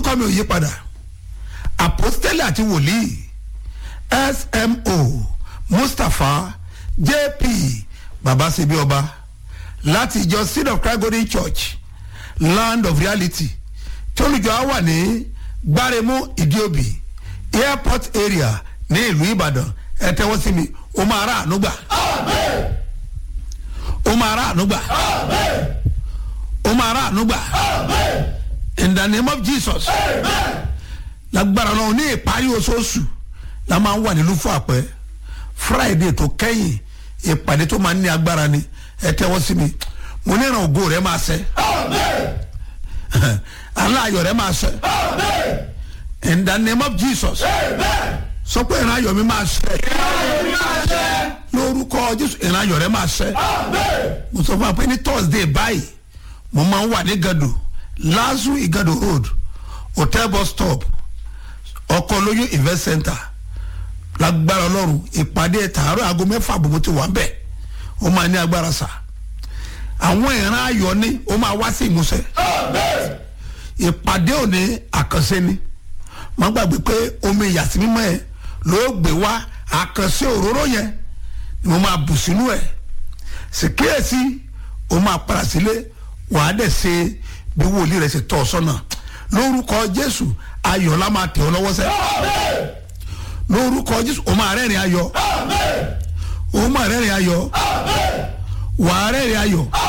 orúkọ mi ò yí padà àpọ́stẹ́lẹ̀ àti wòlíì smo mustapha jp babasebi ọba láti ìjọ seed of christ golden church land of reality tí olùjọ á wà ní gbáremú ìdíòbí airport area ní ìlú ìbàdàn ẹ tẹ́wọ́ sí mi ó máa rà àánú gbà ó máa rà àánú gbà ó máa rà àánú gbà in the name of jesus lágbára náà ní ìparí oṣooṣù la máa ń wà nílùú fún àpẹ friday tó kẹ́yìn ìpàdé tó máa ń ní agbára ni ẹ tẹ́wọ́ sí mi mo ní ìràn ògo rẹ máa ṣẹ aláàyọ̀ rẹ máa ṣẹ in the name of jesus sọ pé ìrìn ayọ̀ mi máa ṣẹ lórúkọ jésù ìrìn ayọ̀ rẹ máa ṣẹ mo sọ fún wa pé ní thursday báyìí mo máa ń wà ní gado lazu igado road hotel bus stop ọkọ lóyún event center lágbára ọlọ́run ìpàdé tààrọ̀ aago mẹ́fà àbùmù ti wà ń bẹ̀ ó máa ní agbára sà àwọn ìran ayọ̀ ni ó máa wá sí ìmúṣẹ ìpàdé òní àkànṣe ni má gbàgbé pé omi ìyàsí mímọ́ ẹ ló gbé wá àkànṣe òróró yẹn ni mo máa bù sínú ẹ sì kíyèsí ó máa padà sílé wàá dẹ̀ ṣe bí wòlíì rẹ̀ ṣe tọ́ ọ sọ́nà lórúkọ jésù ayọ̀ la máa tẹ̀ ọ́ lọ́wọ́ sẹ́ lórúkọ jésù ó máa rẹ́rìn ayọ̀ ó máa rẹ́rìn ayọ̀ wàá rẹ́rìn ayọ̀